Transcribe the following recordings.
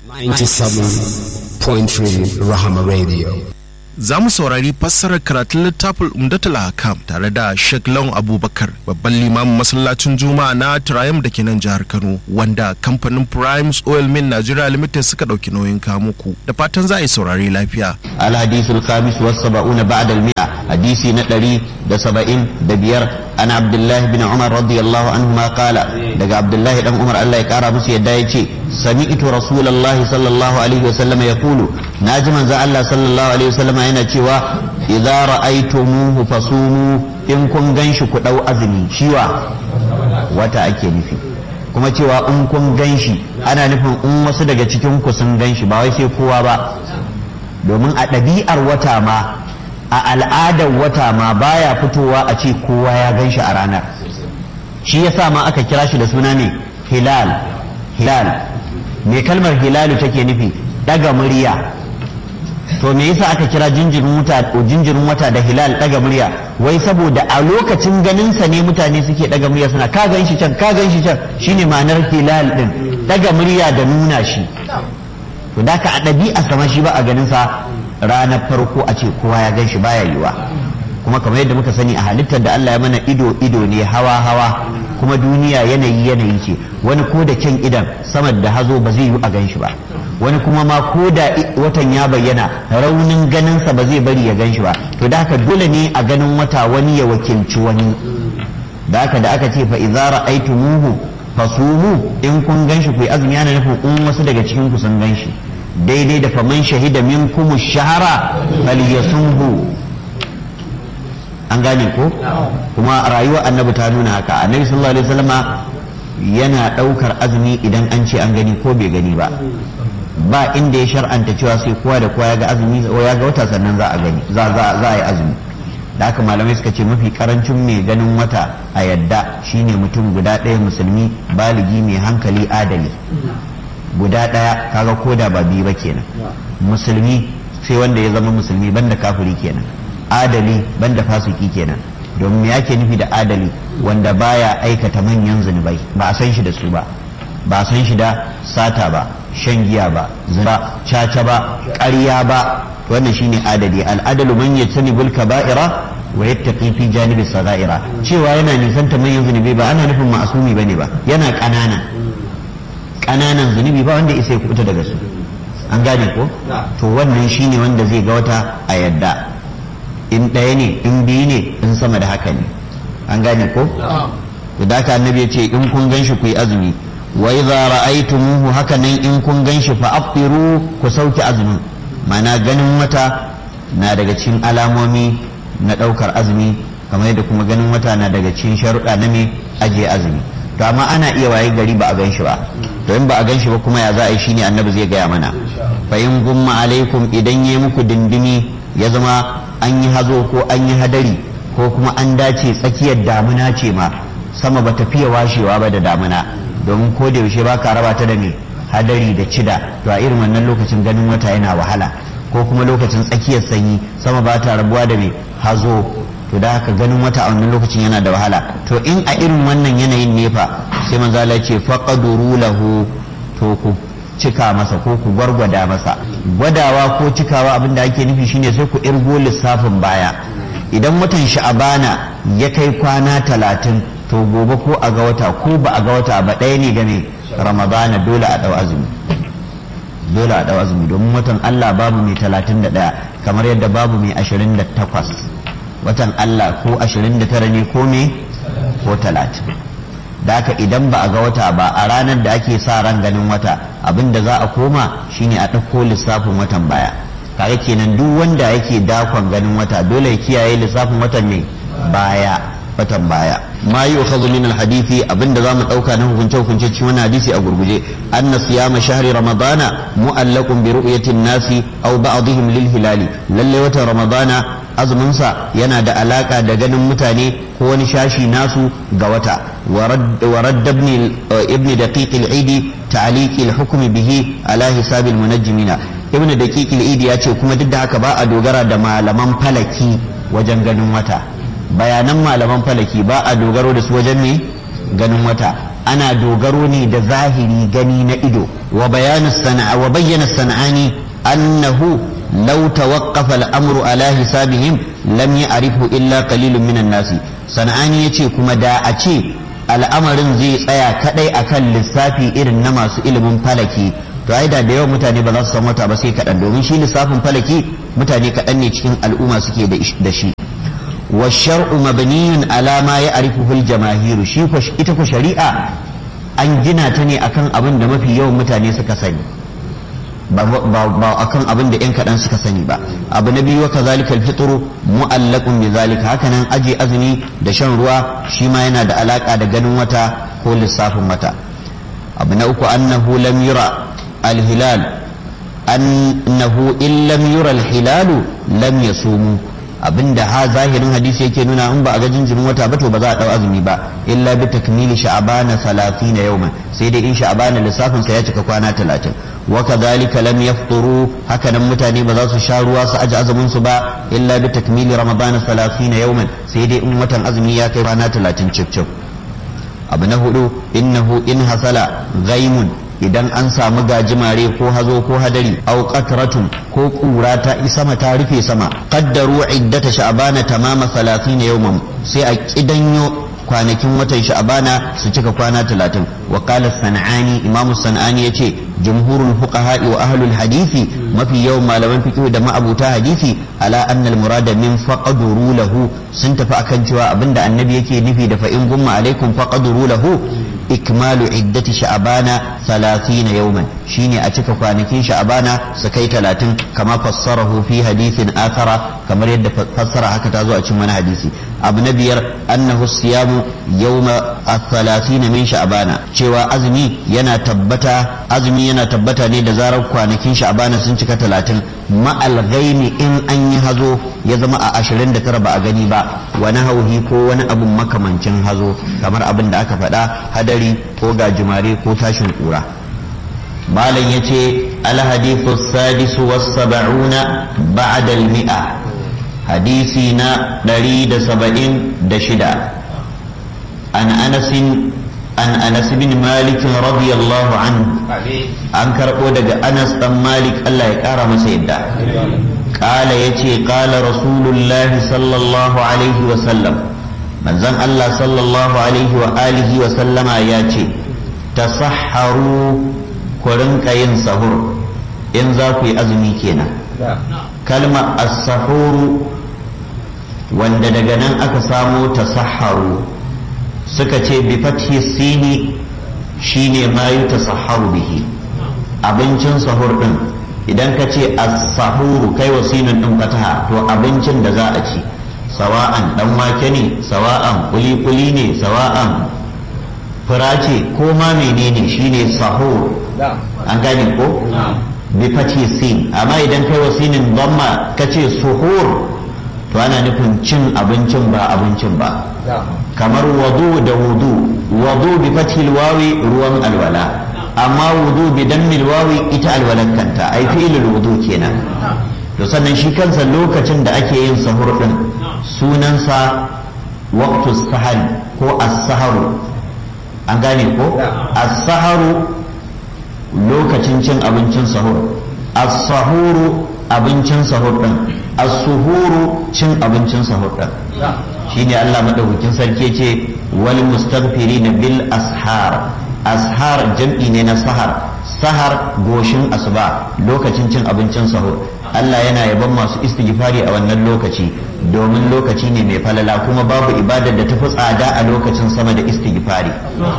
97.3 Rahama Radio. za mu saurari fassarar karatun littafin umdatul hakam tare da Sheikh Lawan Abubakar babban limamin masallacin Juma'a na Triumph da ke nan jihar Kano wanda kamfanin Primes Oil Mill Nigeria Limited suka dauki nauyin kamuku da fatan za a yi saurari lafiya. الحديث الخامس والسبعون بعد المئة حديث نتري دا سبعين دا بير أنا عبد الله بن عمر رضي الله عنهما قال دقى عبد الله بن عمر الله يكارى مسي يدايتي سمعت رسول الله صلى الله عليه وسلم يقول ناجما زع الله صلى الله عليه وسلم هنا تشوى إذا رأيتموه فصوموا إن كن غنش كدو أذني شوى وتا أكي نفي kuma cewa in kun ganshi ana nufin in wasu daga cikin ku sun ganshi ba wai sai kowa ba domin a ɗabi'ar wata ma a al'adar wata ma baya fitowa a ce kowa ya gan shi a ranar shi yasa ma aka kira shi da suna ne hilal hilal me kalmar hilalu take nufi daga murya to me yasa aka kira jinjirin wata jinjirin wata da hilal daga murya wai saboda a lokacin ganinsa ne mutane suke daga murya suna ka gan shi can ka gan shi can shine ma'anar hilal din daga murya da nuna shi to da ka a ɗabi'a sama shi ba a ganin sa ranar farko a ce kowa ya gan shi baya yiwa kuma kamar yadda muka sani a halittar da Allah ya mana ido ido ne hawa hawa kuma duniya yanayi yanayi ce wani ko da kyan idan sama da hazo ba zai yi a gan shi ba wani kuma ma ko da watan ya bayyana raunin ganinsa ba zai bari ya gan shi ba to da haka dole ne a ganin wata wani ya wakilci wani da haka da aka ce fa idza ra'aytumuhu fasumu in kun ganshi ku yi azumi yana nufin in wasu daga cikin ku sun ganshi daidai da faman shahida minkum shahara falyasumhu an gane ko kuma rayuwar annabi ta nuna haka annabi sallallahu alaihi wasallama yana daukar azumi idan an ce an gani ko bai gani ba ba inda ya shar'anta cewa sai kowa da kowa ya ga azumi ya ga wata sannan za a gani za a yi azumi da haka malamai suka ce mafi karancin mai ganin wata a yadda shine mutum guda ɗaya musulmi baligi mai hankali adali guda ɗaya kaga koda ba biyu ba kenan musulmi sai wanda ya zama musulmi banda kafiri kenan adali banda fasiki kenan domin me yake nufi da adali wanda baya aikata manyan zunubai ba a san shi da su ba ba a san shi da sata ba shan giya ba zina caca ba ƙarya ba wannan shine adali al'adalu man yajtanibul kaba'ira wa yattaqi fi janibi sagaira cewa yana nisanta manyan zunubi ba ana nufin ma'asumi bane ba yana ƙanana ƙananan zunubi ba wanda isa ya kubuta daga su an gane ko to wannan shine wanda zai ga wata a yadda in ɗaya ne in biyu ne in sama da haka ne an gane ko to da haka annabi ya ce in kun ganshi ku yi azumi wa idza ra'aytumuhu haka nan in kun ganshi fa aftiru ku sauke azumin mana ganin wata na daga cikin alamomi na ɗaukar azumi kamar yadda kuma ganin wata na daga cikin sharuɗa na me ajiye azumi to amma ana iya waye gari ba a gan shi ba to in ba a gan shi ba kuma ya za a yi shine annabi zai gaya mana fa in gumma alaikum idan ya muku dindimi ya zama an yi hazo ko an yi hadari ko kuma an dace tsakiyar damuna ce ma sama ba fiye washewa ba da damuna domin ko da yaushe ba ka raba ta da me hadari da cida to a irin wannan lokacin ganin wata yana wahala ko kuma lokacin tsakiyar sanyi sama ba ta rabuwa da mai hazo to da haka ganin wata a wannan lokacin yana da wahala to in a irin wannan yanayin ne fa sai manzo Allah ce faqaduru lahu to ku cika masa ko ku gwargwada masa gwadawa ko cikawa abin da ake nufi shine sai ku irgo lissafin baya idan watan sha'abana ya kai kwana talatin to gobe ko a ga wata ko ba a ga wata ba ɗaya ne game ramadana dole a ɗau azumi dole a ɗau azumi domin watan Allah babu mai talatin da ɗaya kamar yadda babu mai ashirin da takwas watan Allah ko ashirin da tara ne ko me ko talatin da haka idan ba a ga wata ba a ranar da ake sa ran ganin wata abin da za a koma shine a ɗauko lissafin watan baya kaga kenan duk wanda yake dakon ganin wata dole ya kiyaye lissafin watan ne baya watan baya ma yi ukhadhu min alhadithi abinda zamu dauka na hukunce hukunce cikin wannan hadisi a gurguje anna siyama shahri ramadana mu'allaqun bi ru'yati an-nasi aw ba'dihim lil hilali lalle watan ramadana azumin sa yana da alaka da ganin mutane ko wani shashi nasu ga wata wa radd ibn ibn daqiq al-eid ta'liq al-hukm bihi ala hisab al-munajjimina ibn daqiq al-eid ya ce kuma duk da haka ba a dogara da malaman falaki wajen ganin wata bayanan malaman falaki ba a dogaro da su wajen ne ganin wata ana dogaro ne da zahiri gani na ido wa bayanu sana'a wa bayyana sana'ani annahu law tawaqqafa al-amru ala hisabihim lam ya'rifu illa qalilun minan nasi sana'ani yace kuma da a ce al'amarin zai tsaya kadai akan lissafi irin na masu ilimin falaki to ai da yawan mutane ba za su san wata ba sai kaɗan domin shi lissafin falaki mutane kaɗan ne cikin al'umma suke da shi wa shar'u mabniyun ala ma ya'rifuhu al-jamahiru shi ko ita ko shari'a an gina ta ne akan abin da mafi yawan mutane suka sani ba akan abin da yan kaɗan suka sani ba abu na biyu wa kazalika al-fitru mu'allaqun bi zalika hakanan aje azumi da shan ruwa shi ma yana da alaka da ganin wata ko lissafin wata abu na uku annahu lam yura al-hilal annahu in lam yura al-hilalu lam yasumu abinda ha zahirin hadisi yake nuna in ba a ga jinjirin wata ba to ba za a dau azumi ba illa bi takmili sha'bana 30 yawman sai dai in sha'bana lissafin sa ya cika kwana 30 wa kadhalika lam yafturu haka nan mutane ba za su sha ruwa su aji azumin su ba illa bi takmili ramadana 30 yawman sai dai in watan azumi ya kai kwana 30 cif cif abu na hudu innahu in hasala ghaimun idan an samu gajimare ko hazo ko hadari au qatratun ko kura ta sama ta rufe sama qaddaru iddata sha'bana tamama 30 yawman sai a kidanyo kwanakin watan sha'bana su cika kwana 30 wa qala sanani imamu sanani yace jumhurul fuqaha wa ahlul hadisi mafi yawan malaman fiqh da ma'abuta hadisi ala anna al murada min faqaduru lahu sun tafi akan cewa abinda annabi yake nufi da fa in gumma alaikum faqaduru lahu ikmalu iddati sha'bana 30 yawman shine a cika kwanakin sha'bana su kai 30 kama fassarahu fi hadithin athara kamar yadda fassara haka ta zo a cikin wani hadisi abu na biyar annahu siyamu yawma 30 min sha'bana cewa azumi yana tabbata azumi yana tabbata ne da zarar kwanakin sha'bana sun cika 30 ma'al ghaimi in an yi hazo ya zama a 29 ba a gani ba wani hauhi ko wani abun makamancin hazo kamar abin da aka faɗa hadari ko gajimare ko tashin kura malam ya ce alhadithu sadisu was saba'una ba'da al-mi'a hadisi na 176 an anasin an anas bin malik radiyallahu anhu an karɓo daga anas dan malik Allah ya ƙara masa yadda قال يتي قال رسول الله صلى الله عليه وسلم من زن الله صلى الله عليه وآله وسلم ياتي تصحروا كرنك ينسهر إن ذاكو أزمي كينا كلمة السحور wanda daga nan aka samo tasahharu suka ce bi fathi sini shine ma yi tasahharu bihi abincin sahur din idan ka ce as-sahuru kai wasinin din fataha to abincin da za a ci sawa'an dan wake ne sawa'an kuli-kuli ne sawa'an fura ce ko ma menene shine sahur an gane ko bi fati sin amma idan kai wasinin dhamma ka ce suhur to ana nufin cin abincin ba abincin ba kamar wadu da wudu wadu bi fatil wawi ruwan alwala amma wudu bi dammil wawi ita alwalan kanta ai fi'ilul wudu kenan to sannan shi kansa lokacin da ake yin sahur din sunansa waqtu sahari ko as-saharu an gane ko as-saharu lokacin cin abincin sahur as-sahuru abincin sahur din as-suhuru cin abincin sahur din shine Allah madaukakin sarki ce wal mustaghfirina bil ashar ashar jam'i ne na sahar sahar goshin asuba lokacin cin abincin sahur Allah yana yaban masu istighfari a wannan lokaci domin lokaci ne mai falala kuma babu ibadar da tafi tsada a lokacin sama da istighfari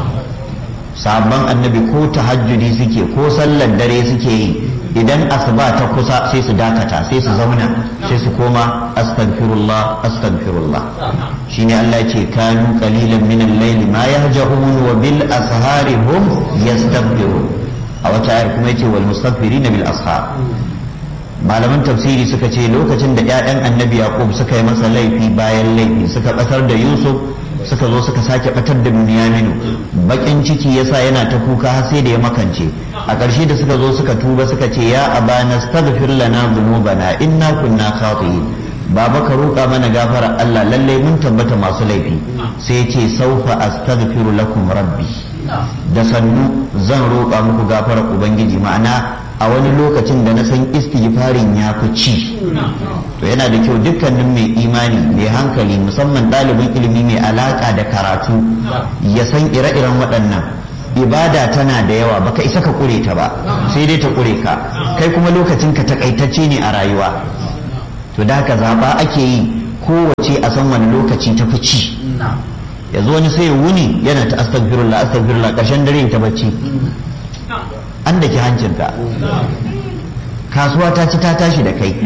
sabon annabi ko tahajjudi suke ko sallar dare suke yi idan asuba ta kusa sai su dakata sai su zauna sai su koma astaghfirullah astaghfirullah shine Allah ce kanu qalilan min al-layli ma yahjahun wa bil ashari hum yastaghfirun a wata ayar kuma yace wal mustaghfirin bil ashar malaman tafsiri suka ce lokacin da ƴaƴan annabi yaqub suka yi masa laifi bayan laifi suka batar da yusuf suka zo suka sake batar da Bunyaminu bakin ciki yasa yana ta kuka har sai da ya makance a ƙarshe da suka zo suka tuba suka ce ya abana astaghfir lana dhunubana inna kunna khati'in baba ka roƙa mana gafara Allah lalle mun tabbata masu laifi sai ya ce saufa astaghfiru lakum rabbi da sannu zan roƙa muku gafarar ubangiji ma'ana a wani lokacin da na san istighfarin ya fi ci to yana da kyau dukkanin mai imani mai hankali musamman ɗalibin ilimi mai alaƙa da karatu ya san ire-iren waɗannan ibada tana da yawa baka isa ka ƙure ta ba sai dai ta ƙure ka kai kuma lokacin ka takaitacce ne a rayuwa to da haka zaɓa ake yi kowace a san wani lokaci ta fi ci yanzu wani sai ya wuni yana ta astagfirullah astagfirullah ƙarshen dare ta bacci an da ki hancinka kasuwa ta ci ta tashi da kai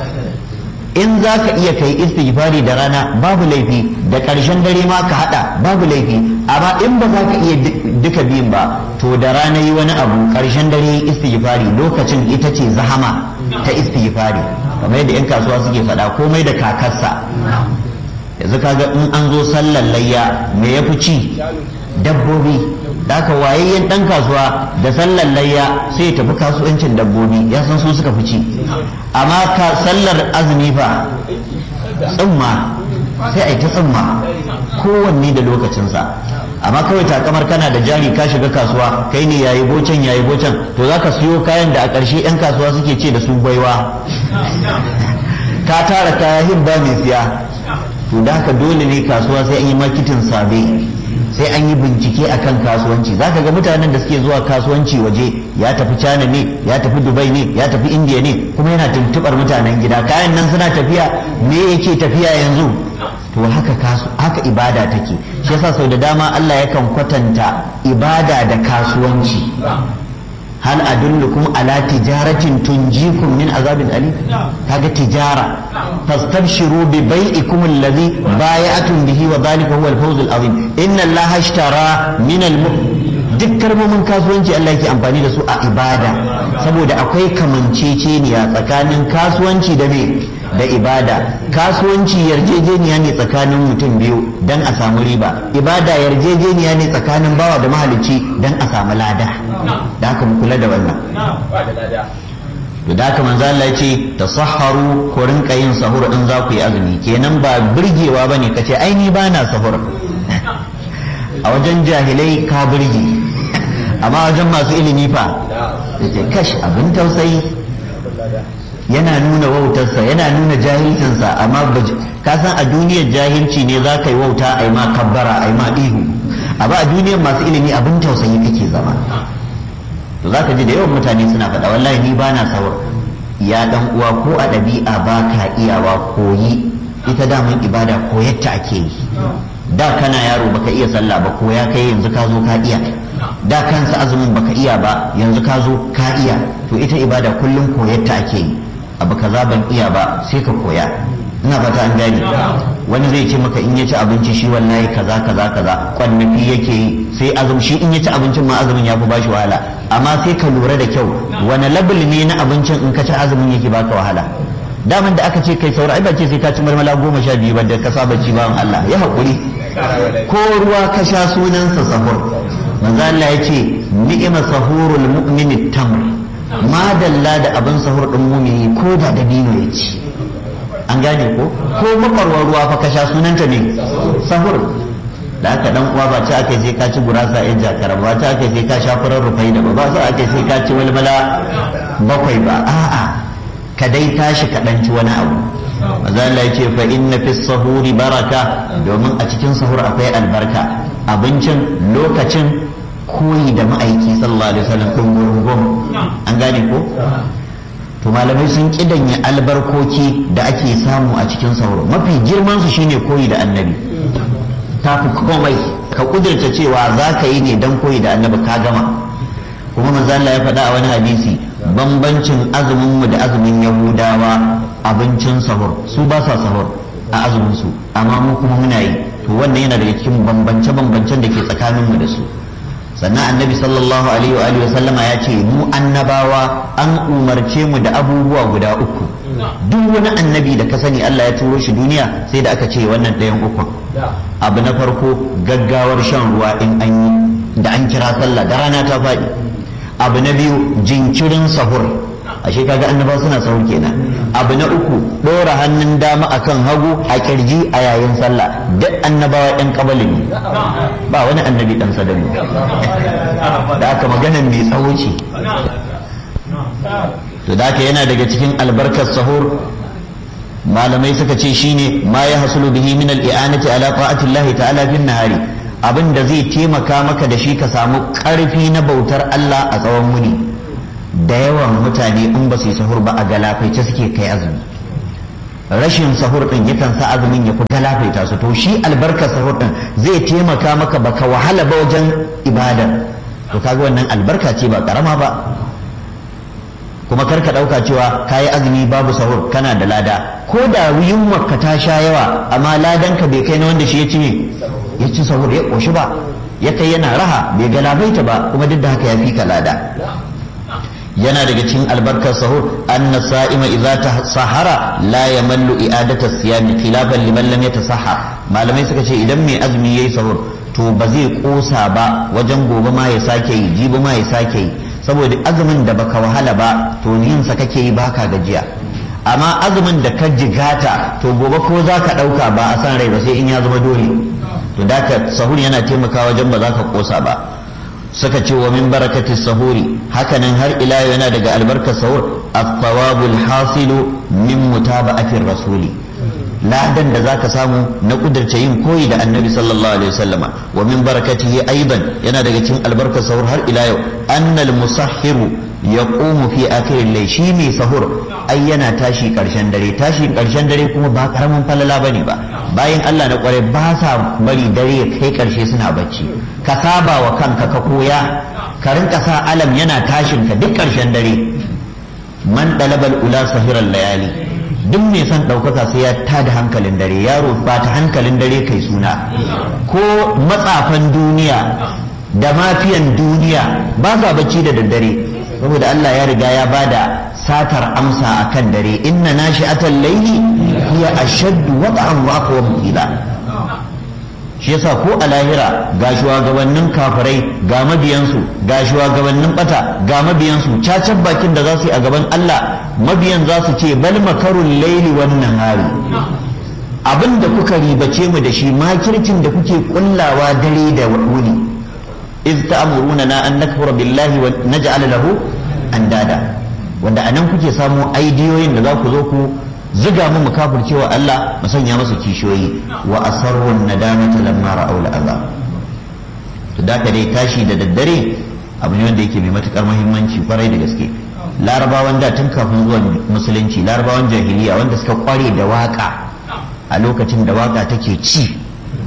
in za ka iya kai istighfari da rana babu laifi da ƙarshen dare ma ka haɗa babu laifi amma in ba za ka iya duka biyun ba to da rana yi wani abu ƙarshen dare istighfari lokacin ita ce zahama ta istighfari kamar yadda 'yan kasuwa suke faɗa komai da kakarsa yanzu kaga in an zo sallar layya me ya fi ci dabbobi da aka wayayyen dan kasuwa da sallar layya sai ya tafi kasuwancin dabbobi ya san su suka fi ci amma ka sallar azumi fa tsumma sai a yi ta tsumma kowanne da lokacinsa amma kawai takamar kana da jari ka shiga kasuwa kai ne yayi bocan yayi bocan to zaka siyo kayan da a ƙarshe 'yan kasuwa suke ce da su baiwa ka tara kaya hibba mai siya to da haka dole ne kasuwa sai an yi makitin sabe sai an yi bincike akan kasuwanci za ka ga mutanen da suke zuwa kasuwanci waje ya tafi china ne ya tafi dubai ne ya tafi india ne kuma yana tuntubar mutanen gida kayan nan suna tafiya me yake tafiya yanzu to haka kasu haka ibada take shi yasa sau da dama Allah yakan kwatanta ibada da kasuwanci hal adullukum ala tijaratin tunjikum min azabin alim kaga tijara fastabshiru bi bai'ikum alladhi bay'atum bihi wa dhalika huwa al-fawz al-azim inna allaha ishtara min al duk kalmomin kasuwanci Allah yake amfani da su a ibada saboda akwai kamanceceniya tsakanin kasuwanci da me da ibada kasuwanci yarjejeniya ne tsakanin mutum biyu don a samu riba ibada yarjejeniya ne tsakanin bawa da mahalicci don a samu lada da haka mu kula da wannan da haka manzo Allah ya ce tasahharu ko rinka yin sahur in za ku yi azumi kenan ba burgewa bane kace ai ni bana sahur a wajen jahilai ka burge amma wajen masu ilimi fa yace kash abin tausayi yana nuna wautarsa yana nuna jahilcinsa amma ka san a duniyar jahilci ne za ka yi wauta a yi ma kabbara a yi ma ihu amma a duniyar masu ilimi abin tausayi kake zama to za ka ji da yawan mutane suna faɗa wallahi ni ba na sahur ya dan uwa ko a ɗabi'a ba ka iyawa koyi ita daman ibada koyarta ake yi da kana yaro baka iya sallah ba ko ya kai yanzu ka zo ka iya da kansa azumin baka iya ba yanzu ka zo ka iya to ita ibada kullum koyarta ake yi abu kaza ban iya ba sai ka koya ina fata an gane wani zai ce maka in ya ci abinci shi wallahi kaza kaza kaza kwannafi yake yi sai azum shi in ya ci abincin ma azumin ya fi bashi wahala amma sai ka lura da kyau wani labul ne na abincin in ka ci azumin yake baka wahala daman da aka ce kai saura ai ba ce sai ka ci marmala goma sha biyu ba da ka saba ci bawan Allah ya haƙuri ko ruwa ka sha sunansa sahur manzo Allah ya ce ni'ima sahurul mu'mini tamr madalla da abin sahur din mumini ko da dabino ya ci an gane ko ko makwarwar ruwa fa ka sha sunanta ne sahur da aka dan uwa ba ta aka sai ka ci gurasa yan jakara ba ta aka sai ka sha furar rufai da ba ba sai aka sai ka ci walmala bakwai ba a'a ka dai tashi ka dan ci wani abu maza Allah ce fa inna fi sahuri baraka domin a cikin sahur akwai albarka abincin lokacin koyi da ma'aiki sallallahu alaihi wasallam dungurungun an gane ko to malamai sun kidanya albarkoki da ake samu a cikin sahur mafi girman su shine koyi da annabi ta fi komai ka kudurta cewa za ka yi ne don koyi da annabi ka gama kuma manzo Allah ya faɗa a wani hadisi bambancin azumin mu da azumin yahudawa abincin sahur su ba sa sahur a azumin su amma mu kuma muna yi to wannan yana daga cikin bambance bambancen da ke tsakanin mu da su sannan annabi sallallahu alaihi wa alihi sallama ya ce mu annabawa an umarce mu da abubuwa guda uku duk wani annabi da ka sani Allah ya turo shi duniya sai da aka ce wannan ɗayan uku abu na farko gaggawar shan ruwa in an yi da an kira sallah da rana ta faɗi abu na biyu jinkirin sahur ashe kaga annabawa suna sahur kenan abu na uku ɗora hannun dama akan hagu a kirji a yayin sallah duk annabawa ɗan kabalin ne ba wani annabi ɗan sadamu da aka magana mai tsawo ce to da yana daga cikin albarkar sahur malamai suka ce shine ma ya hasulu bihi min al-i'anati ala ta'ati Allah ta'ala fin nahari abin da zai taimaka maka da shi ka samu karfi na bautar Allah a tsawon muni da yawan mutane in ba su yi sahur ba a galafaice suke kai azumi rashin sahur din yakan sa azumin ya fi galafaita su to shi albarkar sahur din zai taimaka maka baka wahala ba wajen ibadar to kaga wannan albarka ce ba karama ba kuma karka ɗauka cewa kayi azumi babu sahur kana da lada ko da yunwarka ta sha yawa amma ladanka bai kai na wanda shi ya ci ne ya ci sahur ya ƙoshi ba ya kai yana raha bai galabaita ba kuma duk da haka ya fi ka lada yana daga cikin albarkar sahur anna sa'ima idza sahara la yamallu i'adata siyami khilafan liman lam yatasahhar malamai suka ce idan mai azumi yayi sahur to ba zai kosa ba wajen gobe ma ya sake yi jibi ma ya sake yi saboda azumin da baka wahala ba to yin sa kake yi baka gajiya amma azumin da ka jigata to gobe ko za ka ɗauka ba a san rai ba sai in ya zama dole to da ka sahur yana taimakawa wajen ba za ka kosa ba suka ce wa min barakatis sahuri hakanan har ila yana daga albarkar sahur at-thawabul hasilu min mutaba'atir rasuli ladan da zaka samu na kudurce yin koyi da annabi sallallahu alaihi wasallama wa min barakatihi aidan yana daga cikin albarkar sahur har ila yau annal musahhiru yaqumu fi akhiril layl shi mai sahur ai yana tashi karshen dare tashi karshen dare kuma ba karamin falala bane ba bayan Allah na kware ba sa bari dare ya kai karshe suna bacci ka saba wa kanka ka koya ka rinka sa alam yana tashin ka duk karshen dare man dalabal ula sahiral layali duk mai son ɗaukaka sai ya tada hankalin dare yaro ba ta hankalin dare kai suna ko matsafan duniya da mafiyan duniya ba sa bacci da daddare saboda Allah ya riga ya bada satar amsa a kan dare inna nashi'atal layli hiya ashaddu wat'an wa aqwam qila shi yasa ko a lahira ga shugabannin kafirai ga mabiyansu ga shugabannin bata ga mabiyansu cacan bakin da za su yi a gaban Allah mabiyan za su ce bal makarun laili wan nahari abin da kuka ribace mu da shi makircin da kuke kullawa dare da wuni iz ta'muruna na an nakfura billahi wa naj'al lahu andada wanda anan kuke samu aidiyoyin da za ku zo ku ziga mu kafircewa Allah mu sanya masa kishiyoyi wa asarrun nadamata lamma ra'aw al'azab to da ka dai tashi da daddare abu ne wanda yake mai matukar muhimmanci kwarai da gaske larabawan da tun kafin zuwan musulunci larabawan jahiliya wanda suka kware da waka a lokacin da waka take ci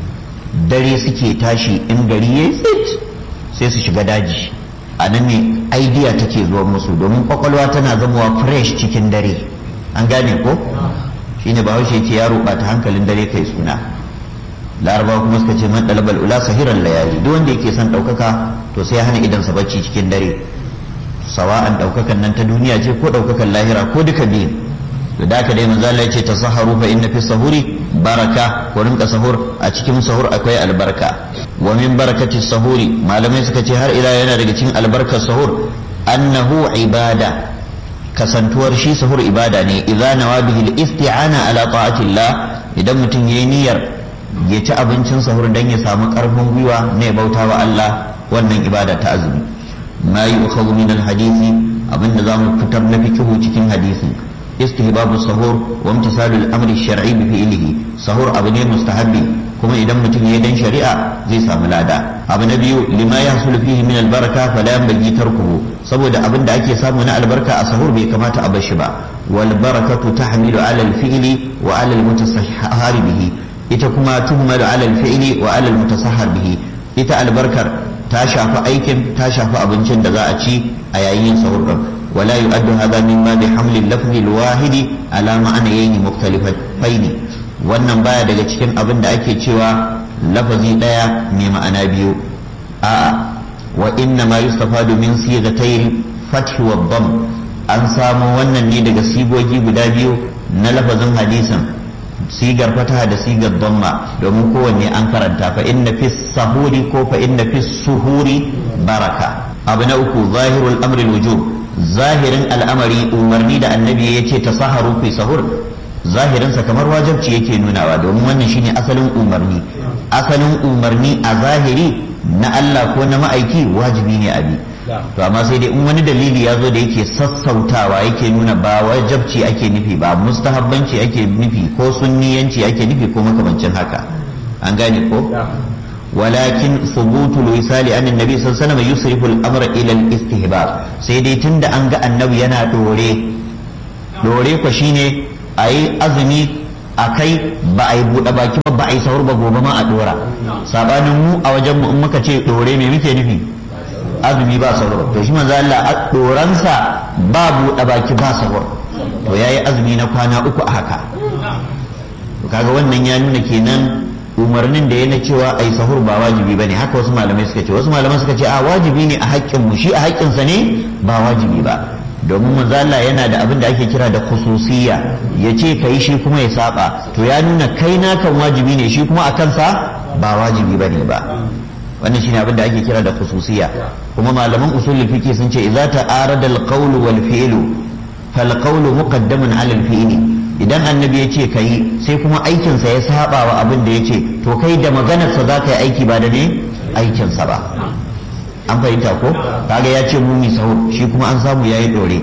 dare suke tashi in gari yayi tsit sai su shiga daji a nan ne idea take zuwa musu domin kwakwalwa tana zamowa fresh cikin dare an gane ko shine ba haushe ce yaro ba ta hankalin dare kai suna larabawa kuma suka ce man dalabal ula sahiran layali duk wanda yake son ɗaukaka to sai hana idansa bacci cikin dare sawa'an ɗaukakan nan ta duniya ce ko ɗaukakan lahira ko duka biyu da daka dai manzo Allah yace tasaharu fa inna fi sahuri baraka ko rinka sahur a cikin sahur akwai albarka wa min barakati sahuri malamai suka ce har ila yana daga cikin albarkar sahur annahu ibada kasantuwar shi sahur ibada ne idza nawa bihi al-isti'ana ala ta'atillah idan mutum yayi niyyar ya ci abincin sahur dan ya samu karfin gwiwa na ya bauta wa Allah wannan ibada ta azumi ma yu'khadhu min al-hadisi abinda zamu fitar na fikihu cikin hadisin istihbabu sahur wa imtisalul amri shar'i bi fi'lihi sahur abu ne mustahabbi kuma idan mutum ya dan shari'a zai samu lada abu na biyu lima yahsulu fihi min albaraka fala yanbaghi tarkuhu saboda abin da ake samu na albarka a sahur bai kamata a bar shi ba wal barakatu tahmilu ala al fi'li wa ala al mutasahhar bihi ita kuma tuhmalu ala al fi'li wa ala al mutasahhar bihi ita albarkar ta shafi aikin ta shafi abincin da za a ci a yayin sahur din ولا يؤد هذا مما بحمل اللفظ الواحد على معنيين مختلفين wannan baya daga cikin abin da ake cewa lafazi daya mai ma'ana biyu a wa inna ma yustafadu min sigatayil fath wa dham an samu wannan ne daga sigogi guda biyu na lafazin hadisin sigar fataha da sigar dhamma domin kowanne an karanta fa inna fi sahuri ko fa inna fi suhuri baraka abu na uku zahirul amri wujub zahirin al'amari umarni da annabi ya ce ta saharu fi sahur zahirinsa kamar wajabci yake nunawa domin wannan shine asalin umarni asalin umarni a zahiri na Allah ko na ma'aiki wajibi ne abi to amma sai dai in wani dalili ya zo da yake sassautawa yake nuna ba wajabci ake nufi ba mustahabbanci ake nufi ko sunniyanci ake nufi ko makamancin haka an gane ko ولكن ثبوت الوصال عن النبي صلى الله عليه وسلم يصرف الامر الى الاستهباب sai dai tunda an ga annabi yana dore dore ko shine ayi azumi akai ba a yi buɗe baki ba ba a yi sahur ba gobe ma a dora sabanin mu a wajen mu in muka ce dore me muke nufi azumi ba sahur to shi manzo Allah doransa ba buɗe baki ba sahur to yayi azumi na kwana uku a haka to kaga wannan ya nuna kenan umarnin da ya na cewa ai sahur ba wajibi bane haka wasu malamai suka ce wasu malamai suka ce a wajibi ne a haƙƙin mu shi a haƙƙinsa ne ba wajibi ba domin manzo Allah yana da abin da ake kira da khususiyya ya ce kai shi kuma ya saba to ya nuna kai na kan wajibi ne shi kuma a kansa ba wajibi bane ba wannan shine abin da ake kira da khususiyya kuma malaman usul fiqh sun ce idza ta'arada al-qawl wal fi'lu fal qawlu muqaddamun 'ala al-fi'li idan annabi ya ce ka yi sai kuma aikinsa ya saba wa abin da ya ce to kai da maganarsa za ka yi aiki ba da ne aikinsa ba an fahimta ko kaga ya ce mumi sahur shi kuma an samu ya yi dore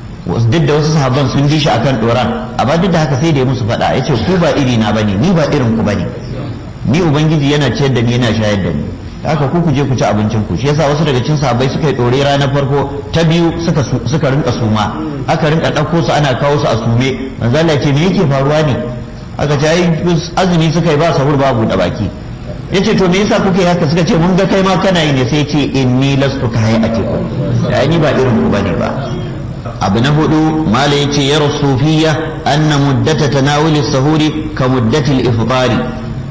duk da wasu sahabban sun ji shi akan doran amma duk da haka sai da ya musu faɗa ya ce ku ba iri na bane ni ba irin ku bane ni ubangiji yana ciyar da ni yana shayar da ni haka ku ku je ku ci abincin ku shi yasa wasu daga cikin sahabbai suka yi dore ranar farko ta biyu suka suka rinka suma aka rinka ɗauko su ana kawo su a sume manzo Allah ce me yake faruwa ne aka ce ai azumi suka yi ba sahur babu da baki yace to me yasa kuke haka suka ce mun ga kai ma kana yi ne sai ce inni lastu ka hayatikum da ni ba irin ku bane ba abu na hudu mala yace ya rasufiyya anna muddata tanawuli sahuri ka muddati al-ifṭari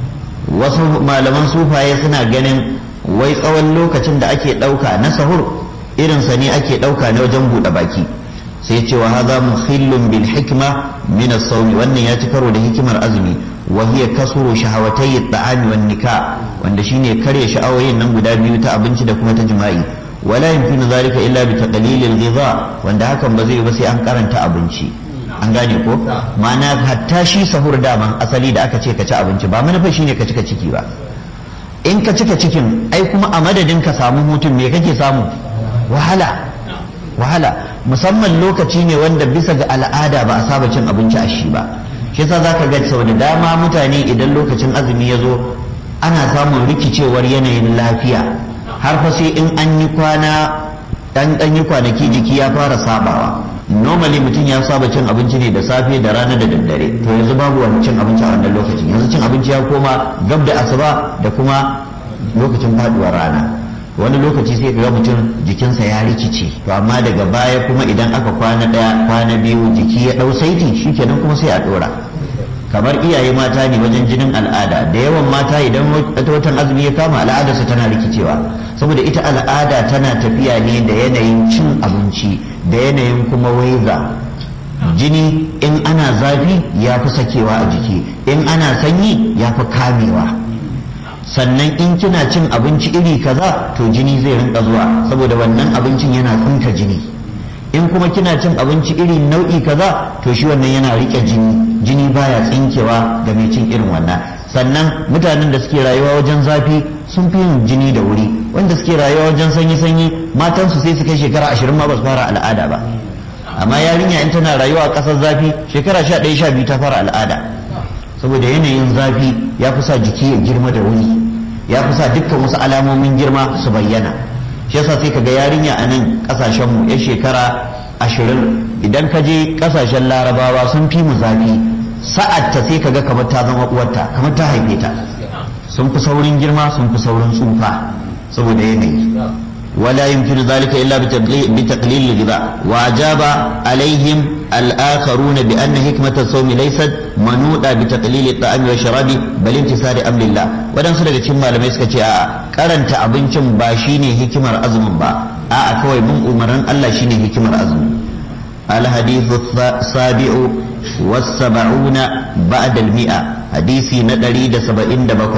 wasu malaman sufaye suna ganin wai tsawon lokacin da ake ɗauka na sahur irinsa ne ake ɗauka na wajen buɗe baki sai ce wa haza mukhillun bil hikma min as-sawmi wannan ya ci karo da hikimar azumi wa hiya kasuru shahawatay at-ta'ami wan nikah wanda shine kare sha'awoyin nan guda biyu ta abinci da kuma ta jima'i wala yumkinu zalika illa bi taqlil al-ghidha wanda hakan ba zai ba sai an karanta abinci an gane ko ma'ana hatta shi sahur daman asali da aka ce ka ci abinci ba manufa shine ka cika ciki ba in ka cika cikin ai kuma a madadin ka samu hutun me kake samu wahala wahala musamman lokaci ne wanda bisa ga al'ada ba a saba cin abinci a shi ba shi yasa zaka ga sau da dama mutane idan lokacin azumi ya zo ana samun rikicewar yanayin lafiya har fa sai in an yi kwana dan dan yi kwanaki jiki ya fara sabawa normally mutum ya saba cin abinci ne da safe da rana da daddare to yanzu babu wani cin abinci a wannan lokacin yanzu cin abinci ya koma gab da asuba da kuma lokacin faduwar rana wani lokaci sai ka ga mutum jikinsa ya rikice to amma daga baya kuma idan aka kwana daya kwana biyu jiki ya dau saiti shikenan kuma sai a dora kamar iyaye mata ne wajen jinin al'ada da yawan mata idan watan azumi ya kama al'adarsa tana rikicewa saboda ita al'ada tana tafiya ne da yanayin cin abinci da yanayin kuma waiza jini in ana zafi ya fi sakewa a jiki in ana sanyi ya fi kamewa sannan in kina cin abinci iri kaza to jini zai rinka zuwa saboda wannan abincin yana tsinka jini in kuma kina cin abinci iri nau'i kaza to shi wannan yana rike jini jini baya tsinkewa ga mai cin irin wannan sannan mutanen da suke rayuwa wajen zafi sun fi yin jini da wuri wanda suke rayuwa wajen sanyi-sanyi matansu sai su kai shekara ashirin ma ba su fara al'ada ba amma yarinya in tana rayuwa a ƙasar zafi shekara sha ɗaya sha biyu ta fara al'ada saboda yanayin zafi ya fi sa jiki ya girma da wuri ya fi sa dukkan wasu alamomin girma su bayyana shi yasa sai kaga yarinya a nan ƙasashen mu ya shekara ashirin idan ka je ƙasashen larabawa sun fi mu zafi sa'ad ta sai kaga kamar ta zama uwarta kamar ta haife ta sun fi saurin girma sun fi saurin tsufa saboda yanayi ولا يمكن ذلك إلا بتقليل الغذاء وأجاب عليهم الآخرون بأن حكمة الصوم ليست منوطة بتقليل الطعام والشراب بل امتثال أمر الله ودن سنة كما لما يسكتي karanta abincin ba shine hikimar azumin ba a'a kawai mun umaran Allah shine hikimar azumin الحديث السابع والسبعون بعد المئة حديثي ندري دا سبعين دا بقي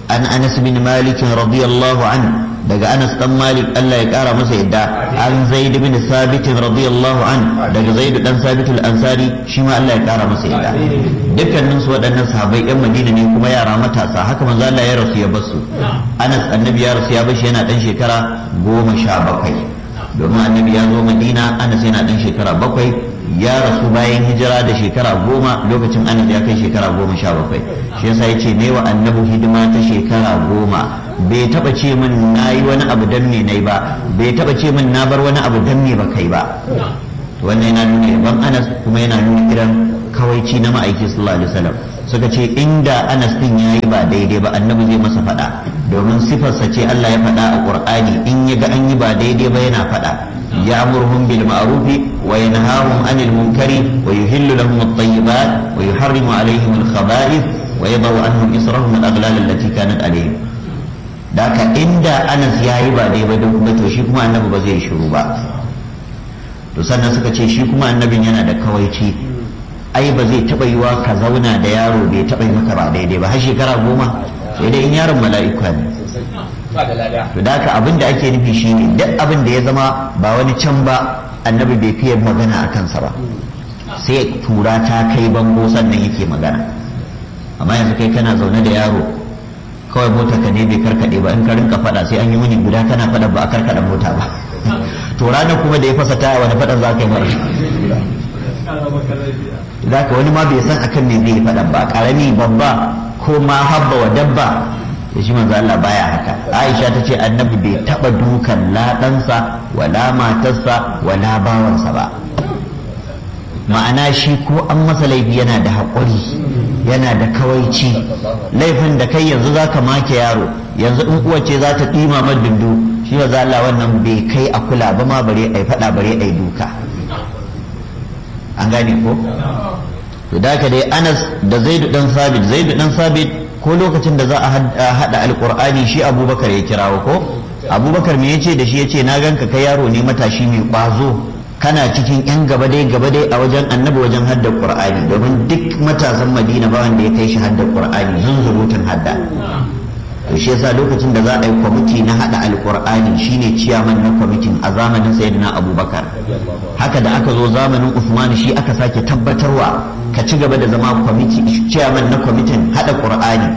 an anas bin malik radiyallahu anhu daga Anas dan Malik Allah ya kara masa yadda an Zaid bin Thabit radiyallahu an daga Zaid dan Thabit al-Ansari shi ma Allah ya kara masa yadda dukkanin su waɗannan sahabbai yan Madina ne kuma yara matasa haka manzo Allah ya rasu ya basu Anas annabi ya rasu ya bashi yana dan shekara goma sha bakwai domin annabi ya zo Madina Anas yana dan shekara bakwai ya rasu bayan hijira da shekara goma lokacin Anas ya kai shekara goma sha bakwai shi yasa yace ne wa annabi hidima ta shekara goma bai taba ce min na yi wani abu dan me nai ba bai taba ce min na bar wani abu dan me ba kai ba wannan yana nuna yaban anas kuma yana nuna irin kawaici na ma'aiki sallallahu alaihi wasallam suka ce inda anas din yayi ba daidai ba annabi zai masa fada domin sifarsa ce Allah ya faɗa a Qur'ani in ya ga an yi ba daidai ba yana faɗa يأمرهم بالمعروف وينهاهم عن المنكر ويهل لهم الطيبات ويحرم عليهم الخبائث ويضع عنهم إصرهم الأغلال التي كانت عليهم da haka inda anas ya yi ba dai ba don kuma to shi kuma annabi ba zai shiru ba to sannan suka ce shi kuma annabin yana da kawaici ai ba zai taba yiwa ka zauna da yaro bai taba yi maka ba daidai ba har shekara goma sai dai in yaron mala'ika ne to da haka abin da ake nufi shi ne duk abin da ya zama ba wani can ba annabi bai fiye magana a kansa ba sai tura ta kai bango sannan yake magana amma yanzu kai kana zaune da yaro kawai mota ka ne bai karkade ba in ka rinka fada sai an yi wuni guda kana fada ba a karkada mota ba to ranar kuma da ya fasa taya wani fadan za ka yi mara za ka wani ma bai san akan me zai fada ba karami babba ko ma habba wa dabba da shi manzo Allah baya haka Aisha ta ce annabi bai taba dukan la ɗansa wala matarsa wala bawansa ba ma'ana shi ko an masa laifi yana da haƙuri yana da kawaici laifin da kai yanzu za ka make yaro yanzu in uwa ce za ta ɗima madundu shi ya Allah wannan bai kai a kula ba ma bare ai faɗa bare ai duka an gane ko to da ka dai Anas da Zaidu dan Sabit Zaidu dan Sabit ko lokacin da za a hada alqur'ani shi Abubakar ya kirawo ko Abubakar me yace da shi yace na ganka kai yaro ne matashi mai kwazo kana cikin yan gaba dai gaba dai a wajen annabi wajen hadda qur'ani domin duk matasan madina ba wanda ya kai shi hadda qur'ani zunzurutun hadda to shi yasa lokacin da za a yi kwamiti na hada alqur'ani shine ciyaman na kwamitin a zamanin sayyidina abubakar haka da aka zo zamanin usman shi aka sake tabbatarwa ka ci gaba da zama kwamiti ciyaman na kwamitin hada qur'ani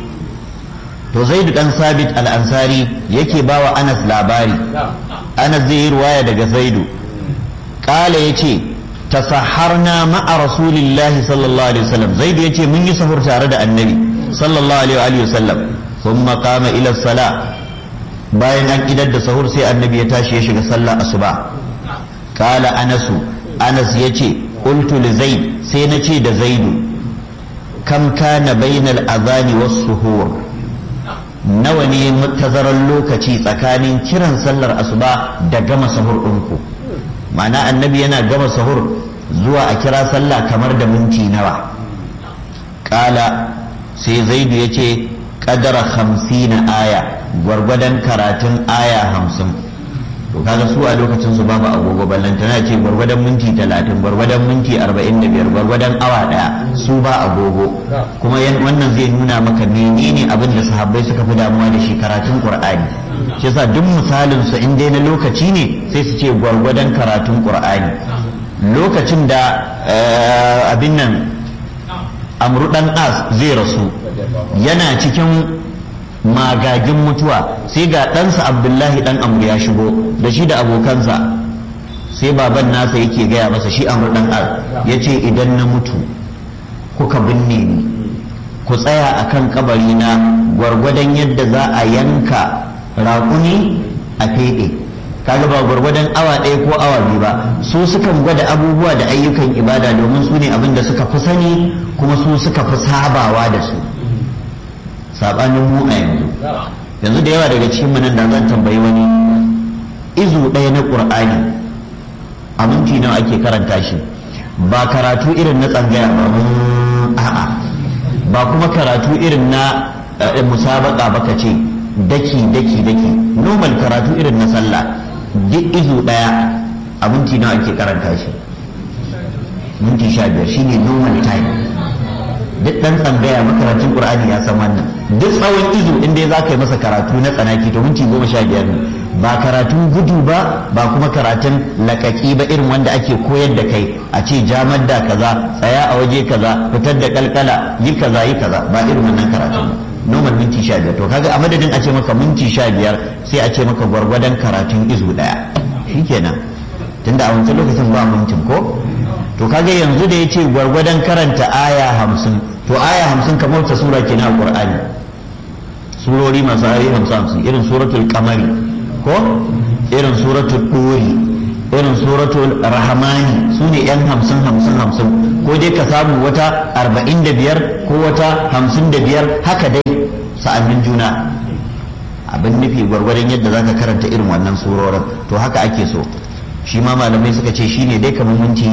to zaidu dan sabit al-ansari yake bawa anas labari anas zai yi ruwaya daga zaidu قال يتي تسحرنا مع رسول الله صلى الله عليه وسلم زيد يتي من يسهر تارد النبي صلى الله عليه وآله وسلم ثم قام إلى الصلاة bayan an idar da sahur sai annabi ya tashi ya shiga sallah asuba kala anasu anas ya ce qultu li zaid sai na ce da zaidu kam kana bainal azani was suhur nawa ne tazarar lokaci tsakanin kiran sallar asuba da gama sahur ɗinku ma'ana annabi yana gama sahur zuwa a kira sallah kamar da minti nawa kala sai zaidu ya ce kadara hamsina aya gwargwadon karatun aya hamsin to kaga su a lokacin su babu agogo ballantana ce gwargwadon minti talatin gwargwadon minti arba'in da biyar gwargwadon awa daya su ba agogo kuma wannan zai nuna maka menene abin da sahabbai suka fi damuwa da shi karatun qur'ani shi yasa duk misalin su in dai na lokaci ne sai su ce gwargwadon karatun qur'ani lokacin da abin nan amru dan as zai rasu yana cikin magagin mutuwa sai ga ɗansa abdullahi ɗan amru ya shigo da shi da abokansa sai baban nasa yake gaya masa shi amru ɗan as ya ce idan na mutu kuka binne ni ku tsaya a kan kabari na gwargwadon yadda za a yanka raƙuni a feɗe kaga ba gwargwadon awa ɗaya ko awa biyu ba su sukan gwada abubuwa da ayyukan ibada domin su ne abin da suka fi sani kuma su suka fi sabawa da su sabanin mu a yanzu yanzu da yawa daga cikin nan da zan tambayi wani izu ɗaya na ƙur'ani a minti nawa ake karanta shi ba karatu irin na tsangaya ba a'a ba kuma karatu irin na musabaka ba ka ce daki daki daki normal karatu irin na sallah duk izu ɗaya a minti nawa ake karanta shi minti sha biyar shine normal time duk ɗan tsangaya makarantun ƙur'ani ya san wannan duk tsawon izu in dai za ka yi masa karatu na tsanaki to minti goma sha biyar ne ba karatun gudu ba ba kuma karatun lakaki ba irin wanda ake koyar da kai a ce jamar da kaza tsaya a waje kaza fitar da kalkala yi kaza yi kaza ba irin wannan karatun ba normal minti sha biyar to kaga a madadin a ce maka minti sha biyar sai a ce maka gwargwadon karatun izu daya shikenan tunda a wancan lokacin ba mintin ko to kaga yanzu da ya ce gwargwadon karanta aya hamsin to aya hamsin kamar ta sura kenan a qur'ani surori masu ayoyi hamsin hamsin irin suratul kamari ko irin suratul duri irin suratul rahmani su ne yan hamsin hamsin hamsin ko dai ka samu wata arba'in da biyar ko wata hamsin da biyar haka dai sa'annin juna abin nufi gwargwadon yadda zaka karanta irin wannan surorin to haka ake so shi ma malamai suka ce shine dai kamar minti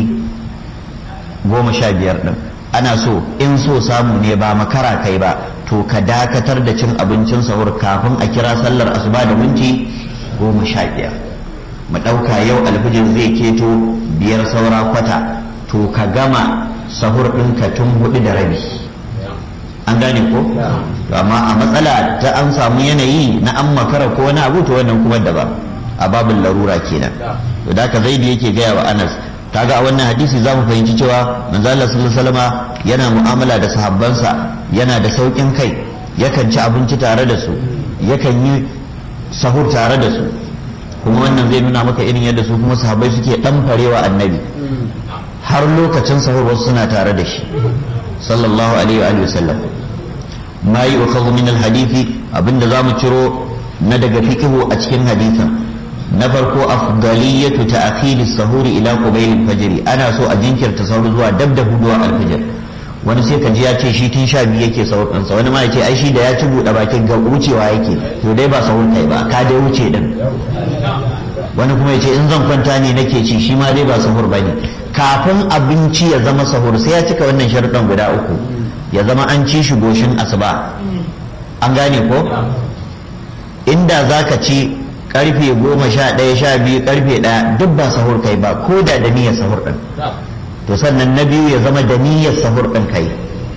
goma sha biyar ɗin ana so in so samu ne ba makara kai ba to ka dakatar da cin abincin sahur kafin a kira sallar asuba da minti goma sha biyar mu ɗauka yau alfijir zai keto biyar saura kwata to ka gama sahur ɗinka tun hudu da rabi an gane ko amma a matsala ta an samu yanayi na an makara ko wani abu to wannan kuma daban a babin larura kenan to da ka zaidi yake gaya wa anas kaga a wannan hadisi za mu fahimci cewa manzo Allah sallallahu alaihi wasallama yana mu'amala da sahabbansa yana da saukin kai yakan ci abinci tare da su yakan yi sahur tare da su kuma wannan zai nuna maka irin yadda su kuma sahabbai suke dan farewa annabi har lokacin sahur wasu suna tare da shi sallallahu alaihi wa sallam ma yi wa min alhadithi abinda za mu ciro na daga fikihu a cikin hadisin na farko afdaliyatu ta'khir as-sahuri ila qubayl al-fajr ana so a jinkirta sahur zuwa dab da huduwa al-fajr wani sai ka ji ya ce shi tun sha biyu yake sahur ɗinsa wani ma ya ce ai shi da ya ci buɗe bakin ga wucewa yake to dai ba sahur kai ba ka dai wuce din wani kuma ya ce in zan kwanta ne nake ci shi ma dai ba sahur bane kafin abinci ya zama sahur sai ya cika wannan sharuɗan guda uku ya zama an ci shi goshin asuba an gane ko inda zaka ci karfe goma sha ɗaya sha biyu karfe ɗaya duk ba sahur kai ba ko da da niyyar sahur ɗin to sannan na biyu ya zama da niyyar sahur ɗin kai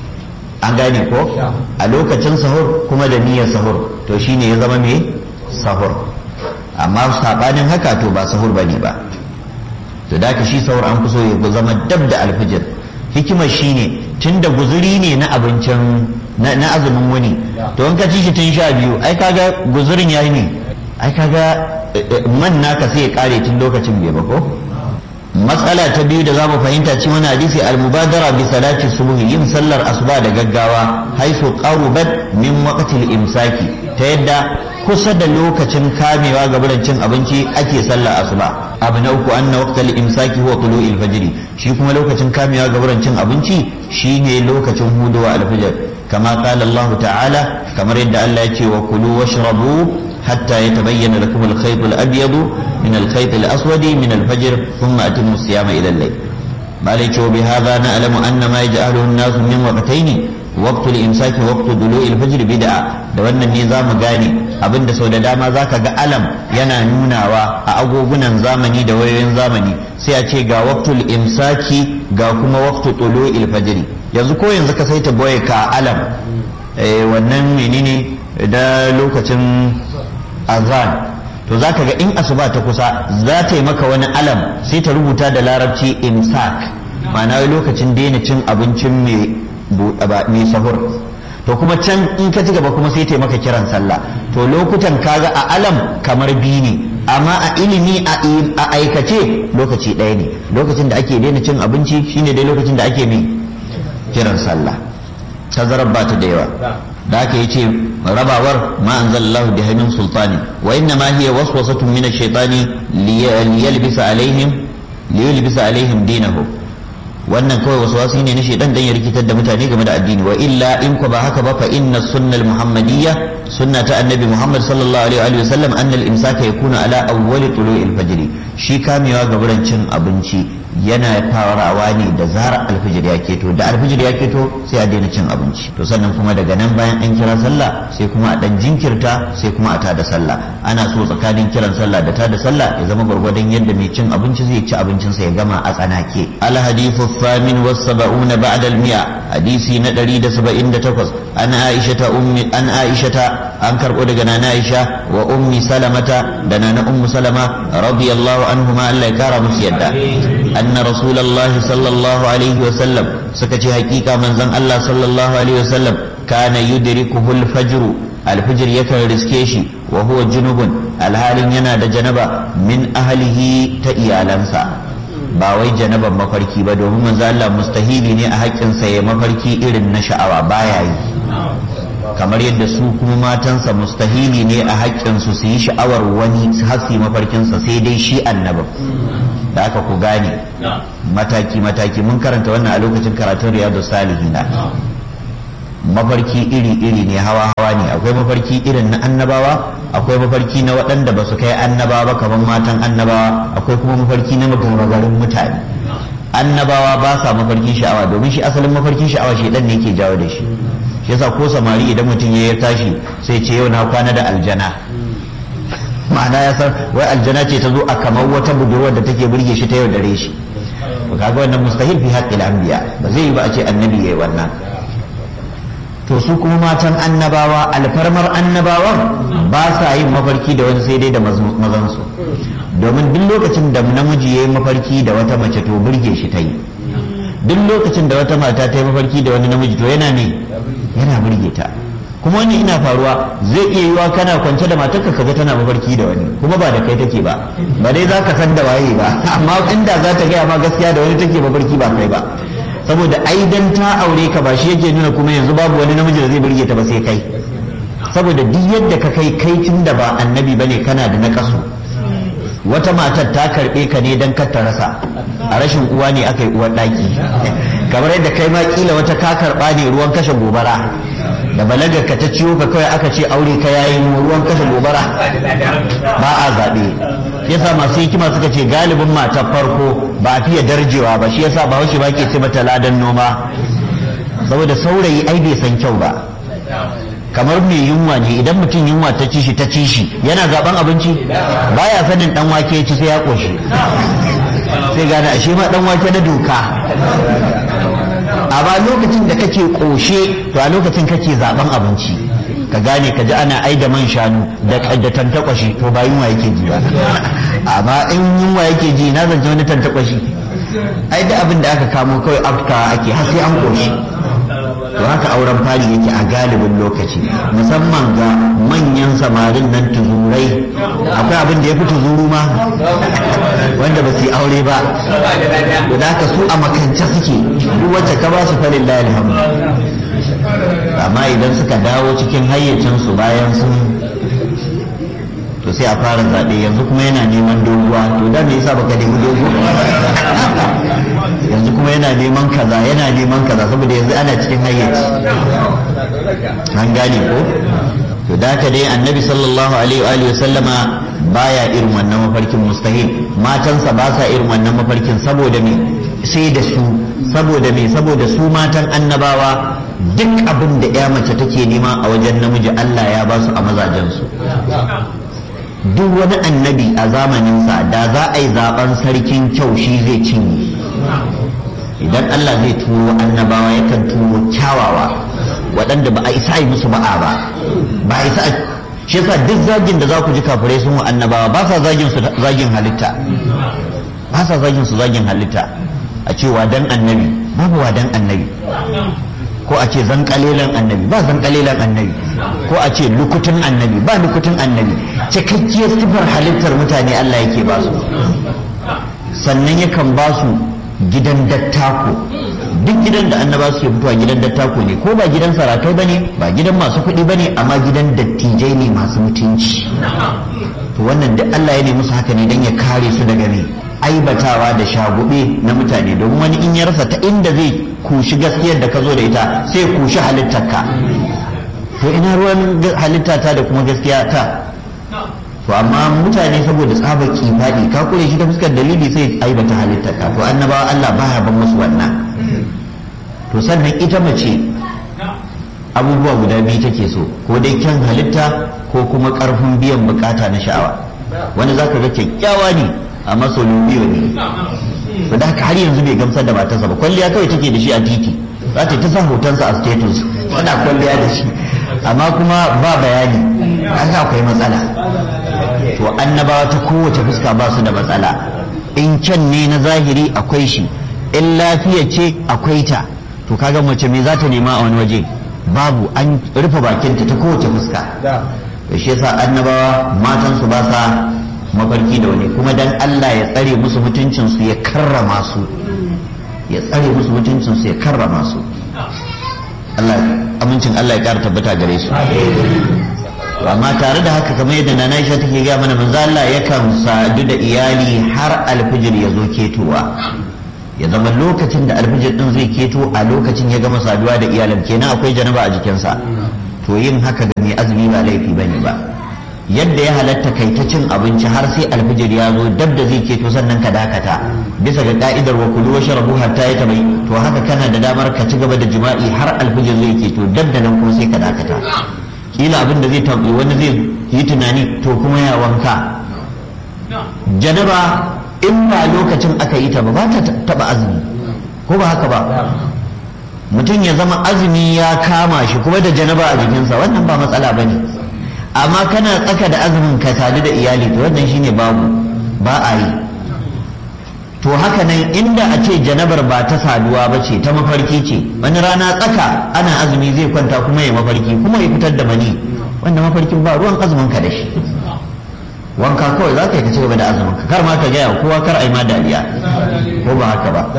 an gane ko a lokacin sahur kuma da niyyar sahur to shine ya zama me sahur amma sabanin haka to ba sahur bane ba to da ka shi sahur an fi so ya zama dab da alfijir hikimar shine tunda guzuri ne na abincin na azumin wuni to in ka ci shi tun sha biyu ai kaga guzurin yayi ne ai kaga man naka sai ya kare tun lokacin bai ba ko matsala ta biyu da zamu fahimta cikin wani hadisi al-mubadara bi salati subhi yin sallar asuba da gaggawa haisu qarubat min waqtil imsaki ta yadda kusa da lokacin kamewa ga cin abinci ake sallar asuba abu na uku anna waqtal imsaki huwa tulu'il fajr shi kuma lokacin kamewa ga cin abinci shine lokacin huduwa al-fajr kama qala Allah ta'ala kamar yadda Allah ya ce wa kulu washrabu حتى يتبين لكم الخيط الأبيض من الخيط الأسود من الفجر ثم أتموا الصيام إلى الليل مالك وبهذا نعلم أن ما يجعله الناس من وقتين وقت الإمساك وقت طلوع الفجر بدعة da wannan ne za mu gane abin da sau da dama za ka ga alam yana nunawa a agogunan zamani da wayoyin zamani sai a ce ga waktul imsaki ga kuma waktu tulo ilfajiri yanzu ko yanzu ka saita boye ka alam wannan menene da lokacin azan to za ka ga in asuba ta kusa za ta yi maka wani alam sai ta rubuta da larabci imsak ma'ana lokacin daina cin abincin mai sahur to kuma can in ka ci gaba kuma sai ta yi maka kiran sallah to lokutan kaga a alam kamar biyu ne amma a ilimi a aikace lokaci ɗaya ne lokacin da ake daina cin abinci shine dai lokacin da ake mai kiran sallah tazarar ba ta da yawa da aka yace rabawar ma anzalallahu bi min sultani wa inna ma hiya waswasatun min ash-shaytani liyalbisa alaihim liyalbisa alaihim dinahu wannan kawai waswasi ne na shaytan dan ya rikitar da mutane game da addini wa illa in ko ba haka ba fa inna sunnal muhammadiyya sunna ta annabi muhammad sallallahu alaihi wa sallam anna al-imsaka yakuna ala awwali tulu'il fajr shi kamewa ga cin abinci yana farawa ne da zarar alfijir ya keto da alfijir ya keto sai a daina cin abinci to sannan kuma daga nan bayan an kira sallah sai kuma a dan jinkirta sai kuma a tada sallah ana so tsakanin kiran sallah da tada sallah ya zama gwargwadon yadda mai cin abinci zai ci abincinsa ya gama a tsanake al hadithu thamin was sab'una ba'da al mi'a hadisi na 178 an aisha ta ummi an aisha ta an karbo daga nana aisha wa ummi salamata da nana ummu salama radiyallahu anhuma Allah ya kara musu yadda anna rasulullahi sallallahu alaihi wa sallam suka ce hakika manzon Allah sallallahu alaihi wa sallam kana yudrikuhu al-fajr al-fajr yakan riske shi wa huwa junubun alhalin yana da janaba min ahlihi ta iyalansa ba wai janaban mafarki ba domin manzo Allah mustahili ne a haƙƙinsa ya mafarki irin na sha'awa baya yi kamar yadda su kuma matansa mustahili ne a haƙƙinsu su yi sha'awar wani hasi mafarkinsa sai dai shi annabin da aka ku gane mataki mataki mun karanta wannan a lokacin karatun riyadu salihina mafarki iri iri ne hawa hawa ne akwai mafarki irin na annabawa akwai mafarki na waɗanda ba su kai annabawa ba kamar matan annabawa akwai kuma mafarki na magamagarin mutane annabawa ba sa mafarkin sha'awa domin shi asalin mafarkin sha'awa shi dan ne ke jawo da shi shi yasa ko samari idan mutum ya tashi sai ce yau na kwana da aljana ma'ana ya san wai aljana ce ta zo a kamar wata budurwar da take burge shi ta yau dare shi kaga wannan mustahil fi haqqil anbiya ba zai yi ba a ce annabi yayi wannan to su kuma matan annabawa alfarmar annabawan ba sa yin mafarki da wani sai dai da mazansu domin duk lokacin da namiji ya yi mafarki da wata mace to burge shi ta yi duk lokacin da wata mata ta yi mafarki da wani namiji to yana ne yana burge ta kuma wani ina faruwa zai iya yiwa kana kwance da matarka kaga tana mafarki da wani kuma ba da kai take ba ba dai za ka san da waye ba amma inda za ta gaya ma gaskiya da wani take mafarki ba kai ba saboda ai dan ta aure ka ba shi yake nuna kuma yanzu babu wani namiji da zai burge ta ba sai kai saboda duk yadda ka kai kai tun da ba annabi bane kana da nakasu wata matar ta karbe ka ne dan kar ta rasa a rashin uwa ne aka yi uwar daki kamar yadda kai ma kila wata ka karba ne ruwan kashe gobara da balagar ka ta ciwo ka kawai aka ce aure ka yayi ruwan kashe gobara ba a zaɓe yasa masu hikima suka ce galibin matar farko ba a fiye darjewa ba shi yasa ba wasu ba ke ce mata ladan noma saboda saurayi ai bai san kyau ba kamar mai yunwa ne idan mutum yunwa ta ci shi ta ci shi yana zaben abinci baya sanin dan wake ci sai ya koshi sai gane ashe ma dan wake na doka amma lokacin da kake koshe to a lokacin kake zaben abinci ka gane ka ji ana ai da man shanu da tantakwashi to ba yunwa yake ji ba amma in yunwa yake ji na zance wani tantakwashi ai da abin da aka kamo kawai afka ake har sai an koshi to haka auren fari yake a galibin lokaci musamman ga manyan samarin nan tuzurai akwai abin da ya fi tuzuru ma wanda ba su yi aure ba da haka su a makance suke duk wacce ka ba su falin alhamdu amma idan suka dawo cikin hayyacinsu bayan sun to sai a fara zaɓe yanzu kuma yana neman doguwa to da me yasa baka nemi dogo yanzu kuma yana neman kaza yana neman kaza saboda yanzu ana cikin hayyaci an gane ko to da ka dai annabi sallallahu alaihi wa sallama baya irin wannan mafarkin mustahil matansa ba sa irin wannan mafarkin saboda me sai da su saboda me saboda su matan annabawa duk abin da ya mace take nema a wajen namiji Allah ya ba su a mazajensu duk wani annabi a zamaninsa da za a yi zaben sarkin kyau shi zai cinye idan Allah zai turo annabawa yakan turo kyawawa waɗanda ba a isa yi musu ba'a ba ba a isa shi yasa duk zagin da za ku ji kafirai sun wa annabawa ba sa zagin su zagin halitta ba sa zagin su zagin halitta a ce dan annabi babu dan annabi ko a ce zan kalilan annabi ba zan kalilan annabi ko a ce lukutun annabi ba lukutun annabi cikakkiyar sifar halittar mutane Allah yake ba su sannan yakan ba su gidan dattako duk gidan da annaba su ke fitowa gidan dattako ne ko ba gidan sarakai bane ba gidan masu kuɗi bane amma gidan dattijai ne masu mutunci to wannan duk Allah ya nemi musu haka ne dan ya kare su daga ne aibatawa da shagube na mutane domin wani in ya rasa ta inda zai kushi gaskiyar da ka zo da ita sai kushi halittarka to ina ruwan halitta ta da kuma gaskiya ta to amma mutane saboda tsaba kifaɗi ka kure shi ta fuskar dalili sai aibata halitta ka to annabawa Allah baya ban musu wannan to sannan ita mace abubuwa guda biyu take so ko dai kyan halitta ko kuma karfin biyan bukata na sha'awa wani zaka ga kyakkyawa ne amma biyo ne to da haka har yanzu bai gamsar da matarsa ba kwalliya kawai take da shi a titi za ta ta sa hotonsa a status tana kwalliya da shi amma kuma ba bayani haka akwai matsala to annabawa ta kowace fuska ba su da matsala in can ne na zahiri akwai shi in lafiya ce akwai ta to kaga mace me za ta nema a wani waje babu an rufe bakinta ta kowace fuska da shi yasa annabawa matansu ba sa mafarki da wani kuma dan Allah ya tsare musu mutuncinsu ya karrama su ya tsare musu mutuncinsu ya karrama su Allah amincin Allah ya kara tabbata gare su amma tare da haka kamar yadda nana Aisha take ga mana manzo Allah yakan sadu da iyali har alfijir ya zo ketowa ya zama lokacin da alfijir din zai keto a lokacin ya gama saduwa da iyalan kenan akwai janaba a jikinsa to yin haka ga mai azumi ba laifi bane ba yadda ya halatta kai ta cin abinci har sai alfijir ya zo dab da zai keto sannan ka dakata bisa ga ka'idar wa kulu wa sharabu hatta ya tabai to haka kana da damar ka ci gaba da jima'i har alfijir zai keto dab da nan kuma sai ka dakata kila abin da zai tabbi wani zai yi tunani to kuma ya wanka janaba in ba lokacin aka yi ta ba ba ta taba azumi ko ba haka ba mutum ya zama azumi ya kama shi kuma da janaba a jikinsa wannan ba matsala ba ne amma kana tsaka da azumin ka sadu da iyali to wannan shine babu ba a yi to haka nan inda a ce janabar ba ta saduwa ba ce ta mafarki ce wani rana tsaka ana azumi zai kwanta kuma ya mafarki kuma ya fitar da mani wanda mafarkin ba ruwan azumin ka da shi wanka kawai za ka yi ka ci gaba da azumin ka kar ma ka gaya kowa kar a yi ma dariya ko ba haka ba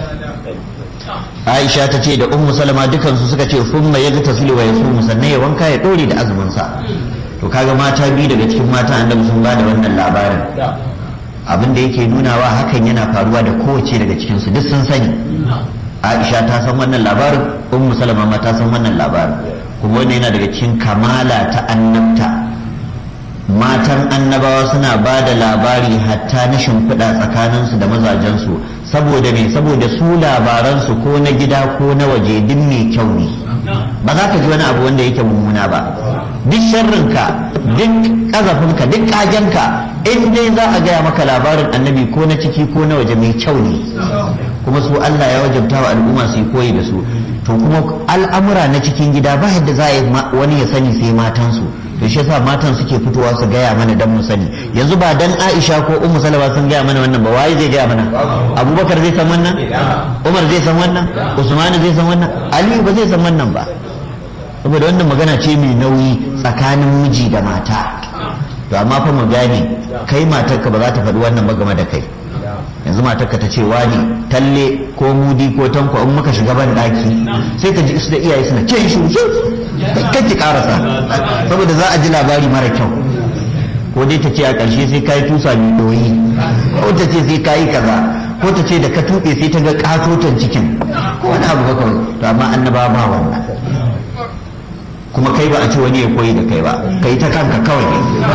Aisha ta ce da Ummu Salama dukansu suka ce summa yaga tasilu wa yasumu sannan ya wanka ya dore da azumin sa to kaga mata biyu daga cikin mata annabi sun bada wannan labarin abin da yake nunawa hakan yana faruwa da kowace daga cikin su duk sun sani Aisha ta san wannan labarin Ummu Salama ma ta san wannan labarin kuma wannan yana daga cikin kamala ta annabta matan annabawa suna ba da labari hatta na shimfiɗa tsakaninsu da mazajensu saboda me saboda su labaransu ko na gida ko na waje duk mai kyau ne ba za ka ji wani abu wanda yake mummuna ba duk sharrinka duk ƙazafinka duk ƙagenka in dai za a gaya maka labarin annabi ko na ciki ko na waje mai kyau ne kuma su Allah ya wajabta wa al'umma su yi koyi da su to kuma al'amura na cikin gida ba yadda za a yi wani ya sani sai matansu to shi yasa matan suke fitowa su gaya mana dan mu sani yanzu ba dan Aisha ko Ummu Salama sun gaya mana wannan ba waye zai gaya mana Abubakar zai san wannan Umar zai san wannan Usman zai san wannan Ali ba zai san wannan ba saboda wannan magana ce mai nauyi tsakanin miji da mata to amma fa mu gane kai matarka ba za ta faɗi wannan ba game da kai yanzu matarka ta ce wani talle ko mudi ko tanko in muka shiga ban daki sai ka ji su da iyaye suna ce shi kake karasa saboda za a ji labari mara kyau ko dai ta ce a ƙarshe sai kayi tusa mai doyi ko ta ce sai kayi kaza ko ta ce da ka tuɓe sai ta ga ƙatoton cikin ko wani abu baka to amma annaba ba wannan kuma kai ba a ce wani ya koyi da kai ba kai ta kanka kawai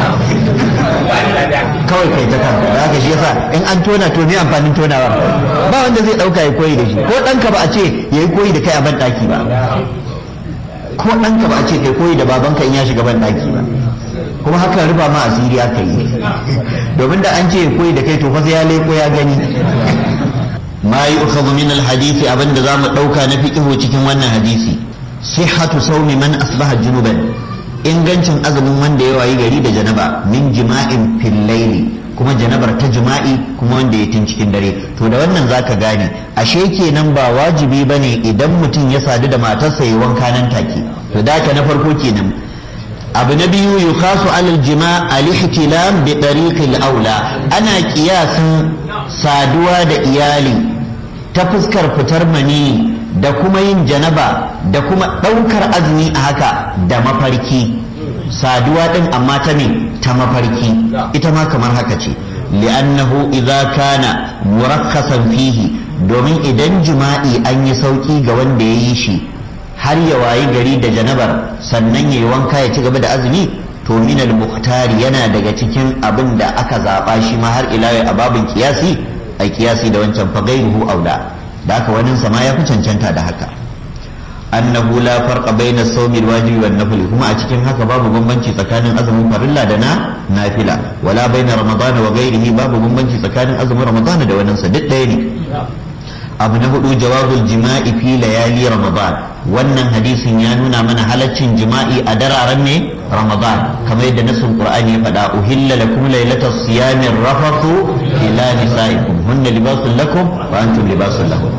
kawai kai ta kanka da haka shi yasa in an tona to ne amfanin tonawa ba wanda zai dauka ya koyi da shi ko ɗanka ba a ce ya yi koyi da kai a ban ɗaki ba ko ɗanka ba a ce kai koyi da babanka in ya shiga ban ɗaki ba kuma haka riba ma asiri aka yi domin da an ce ya koyi da kai to fa sai ya leko ya gani ma yi ukhadhu min alhadisi abinda zamu dauka na fiqhu cikin wannan hadisi sihhatu sawmi man asbaha junuban ingancin azumin wanda ya wayi gari da janaba min jima'in fil layli kuma janabar ta jima'i kuma wanda ya tun cikin dare to da wannan zaka gane ashe kenan ba wajibi bane idan mutum ya sadu da matarsa ya wanka nan take to da na farko kenan abu na biyu yukhasu alal jima' al-ihtilam bi tariqil aula ana kiyasin saduwa da iyali ta fuskar fitar mani da kuma yin janaba da kuma ɗaukar azumi a haka da mafarki saduwa ɗin amma ta me ta mafarki ita ma kamar haka ce li'annahu idza kana murakkasan fihi domin idan jima'i an yi sauki ga wanda ya yi shi har ya wayi gari da janabar sannan ya yi wanka ya ci gaba da azumi to to min al-muhtari yana daga cikin abin da aka zaba shi ma har ila a babin kiyasi a kiyasi da wancan fa ghayruhu aula da haka wani sama ya fi cancanta da haka annahu la farqa bayna as-sawmi al-wajibi wan nafli kuma a cikin haka babu bambanci tsakanin azumin farilla da na nafila wala bayna ramadan wa ghayrihi babu bambanci tsakanin azumin ramadan da wannan sa duk ɗaya ne abu na hudu jawabul jima'i fi layali ramadan wannan hadisin ya nuna mana halaccin jima'i a dararen ne ramadan kamar yadda nasin qur'ani ya faɗa uhilla lakum laylatas siyami rafathu ila nisaikum hunna libasun lakum wa antum libasun lahum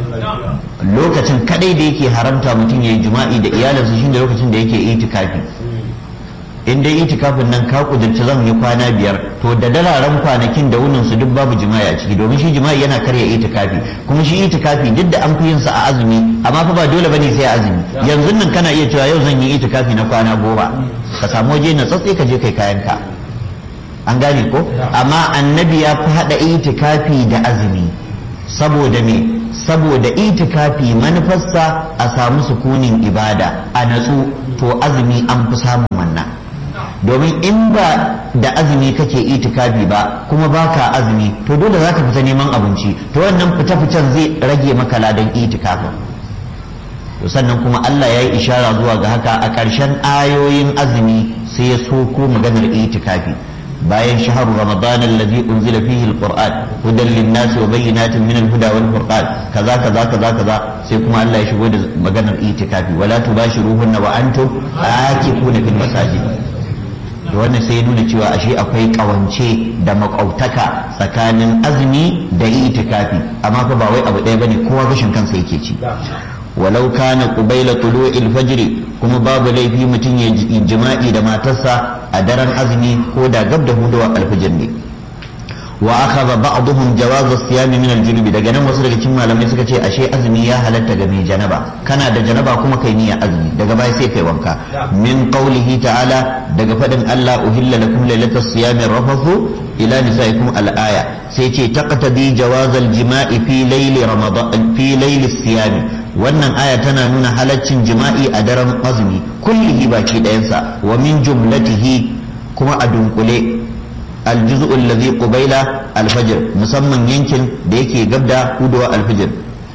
lokacin kadai da yake haramta mutum yayi jima'i da iyalinsa shine lokacin da yake itikafi in dai itikafin nan ka kudurci zan yi kwana biyar to da dararen kwanakin da wunin su duk babu jima'i a ciki domin shi jima'i yana karya itikafi kuma shi itikafi duk da an fi yin sa a azumi amma fa ba dole bane sai azumi yanzu nan kana iya cewa yau zan yi itikafi na kwana goma ka samu waje na tsatsi ka je kai kayan ka an gane ko amma annabi ya fi hada itikafi da azumi saboda me saboda itikafi manufarsa a samu sukunin ibada a natsu to azumi an fi samun wannan domin in ba da azumi kake itikafi ba kuma baka azumi to dole za ka fita neman abinci to wannan fita-fitan zai rage maka ladan itikafin to sannan kuma Allah ya yi ishara zuwa ga haka a ƙarshen ayoyin azumi sai ya soko maganar itikafi bayan shaharu ramadan alladhi unzila fihi alquran hudan linnasi wa bayyinatin min alhuda wal furqan kaza kaza kaza kaza sai kuma Allah ya shigo da maganar itikafi wala tubashiruhunna wa antum aakifuna fil masajid da wannan sai ya nuna cewa ashe akwai kawance da makautaka tsakanin azumi da itikafi amma fa ba wai abu ɗaya bane kowa gashin kansa yake ci walau kana qubayla tulu'il fajr kuma babu laifi mutum ya jima'i da matarsa a daren azumi ko da gab da hudawa alfajir ne wa akhadha ba'dhum jawaz as-siyam min al-junub daga nan wasu daga cikin malamai suka ce ashe azumi ya halatta ga mai janaba kana da janaba kuma kai niyya azumi daga baya sai kai wanka min qawlihi ta'ala daga fadin Allah uhilla lakum laylatas siyam rafathu ila nisaikum al-aya sai ce taqtadi jawaz al-jima'i fi layli ramadan fi layli siyam wannan aya tana nuna halaccin jima'i a daren azumi kullihi baki ɗayansa wa min jumlatihi kuma a dunkule الجزء الذي قبيل الفجر مسمى يمكن ديكي قبدا هدوء الفجر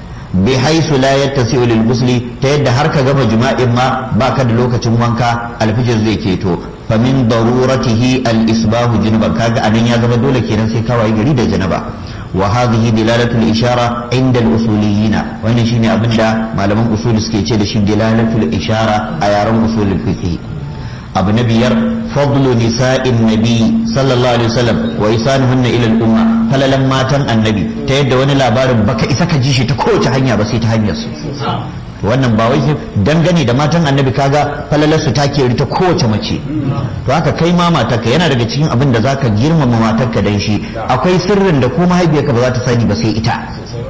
بحيث لا يتسع للغسل تيد حركة قبل جماع ما باكد لوكة وانكا الفجر زي كيتو فمن ضرورته الإصباح جنبا كاغا أن يغب دولة كينا سيكا ويغريد جنبا وهذه دلالة الإشارة عند الأصوليين وإن شيني أبدا ما لم أصول سكيتش دلالة الإشارة أيارم أصول الفقه abu na biyar fadlu nisa'in nabi sallallahu alaihi wasallam wa isanuhunna ila al-umma falalan matan annabi ta yadda wani labarin baka isa ka ji shi ta kowace hanya ba sai ta hanyar su wannan ba wai dangane da matan annabi kaga falalar su take ta kowace mace to haka kai ma matarka yana daga cikin abin da zaka girmama matarka dan shi akwai sirrin da ko mahaifiyarka ba za ta sani ba sai ita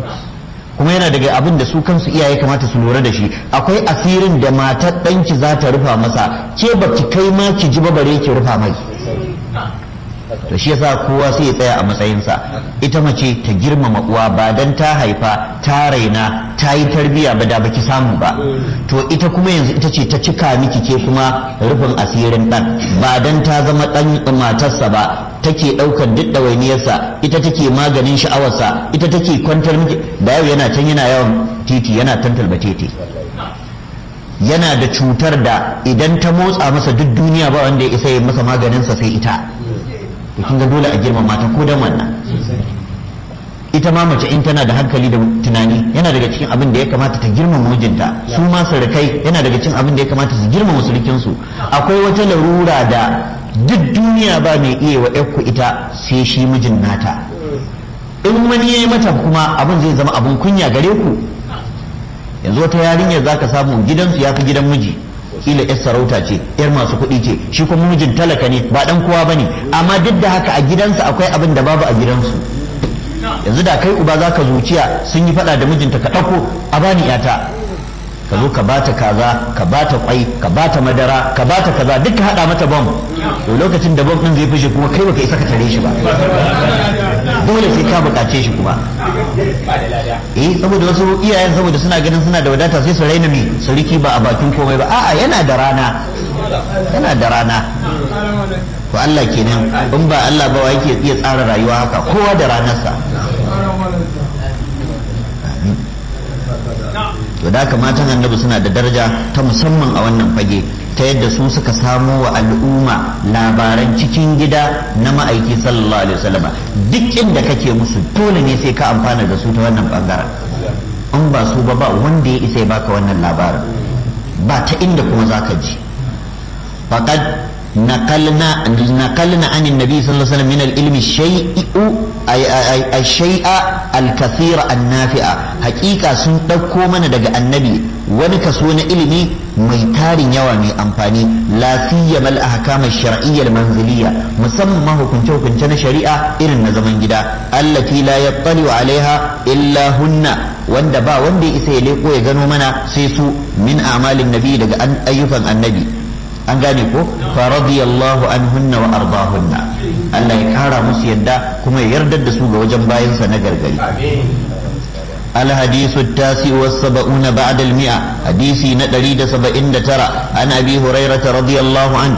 kuma yana daga abin da su kansu iyaye kamata su lura da shi akwai asirin da matar ɗanki za ta rufa masa ke ba ki kai ma ki ji bare ki rufa mai to shi yasa kowa sai ya tsaya a matsayinsa ita mace ta girmama uwa ba dan ta haifa ta raina ta yi tarbiya ba da baki samu ba to ita kuma yanzu ita ce ta cika miki ke kuma rufin asirin dan ba dan ta zama dan matarsa ba take ɗaukar duk ɗawainiyarsa ita take maganin sha'awarsa ita take kwantar miki da yau yana can yana yawan titi yana tantal batete yana da cutar da idan ta motsa masa duk duniya ba wanda ya isa ya masa maganinsa sai ita to kin ga dole a girmama ta ko dan wannan ita ma mace in tana da hankali da tunani yana daga cikin abin da ya kamata ta girmama mijinta su ma surukai yana daga cikin abin da ya kamata su girmama surukinsu akwai wata larura da duk duniya ba mai iya wa ku ita sai shi mijin nata in wani ya yi mata kuma abin zai zama abin kunya gare ku yanzu wata yarinyar za ka samu gidansu ya fi gidan miji kila yar sarauta ce yar masu kuɗi ce shi kuma mijin talaka ne ba dan kowa bane amma duk da haka a gidansa akwai abin da babu a gidansu yanzu da kai uba za ka zuciya sun yi faɗa da mijinta ka ɗauko a bani yata ka zo ka bata kaza ka bata kwai ka bata madara ka bata kaza duk ka hada mata bom to lokacin da bom din zai fishe kuma kai baka isa ka tare shi ba dole sai ka bukace shi kuma eh saboda wasu iyayen saboda suna ganin suna da wadata sai su raina mi sarki ba a bakin komai ba a'a yana da rana yana da rana to Allah kenan in ba Allah ba wa yake iya tsara rayuwa haka kowa da ranarsa to da haka matan annabi suna da daraja ta musamman a wannan fage ta yadda su suka samo wa al'umma labaran cikin gida na ma'aiki sallallahu alaihi wasallam duk inda kake musu dole ne sai ka amfana da su ta wannan bangaren in ba su ba ba wanda ya isa ya baka wannan labarin ba ta inda kuma zaka ji faqad نقلنا نقلنا عن النبي صلى الله عليه وسلم من العلم الشيء أي أي الشيء الكثير النافع حقيقة سن دكو من دغ النبي wani kaso na ilimi mai tarin yawa mai amfani la siyama al-ahkam ash-shar'iyya al-manziliyya musamman hukunce hukunce na shari'a irin na zaman gida allati la yattali alaiha illa hunna wanda ba wanda ya isa ya leko ya gano mana sai su min a'malin nabi daga ayyukan annabi an gane ko fa radiyallahu anhunna wa ardahunna Allah ya kara musu yadda kuma ya yardar da su ga wajen bayansa na gargari الحديث التاسع والسبعون بعد المئة حديثي ندريد سبعين ترى عن أبي هريرة رضي الله عنه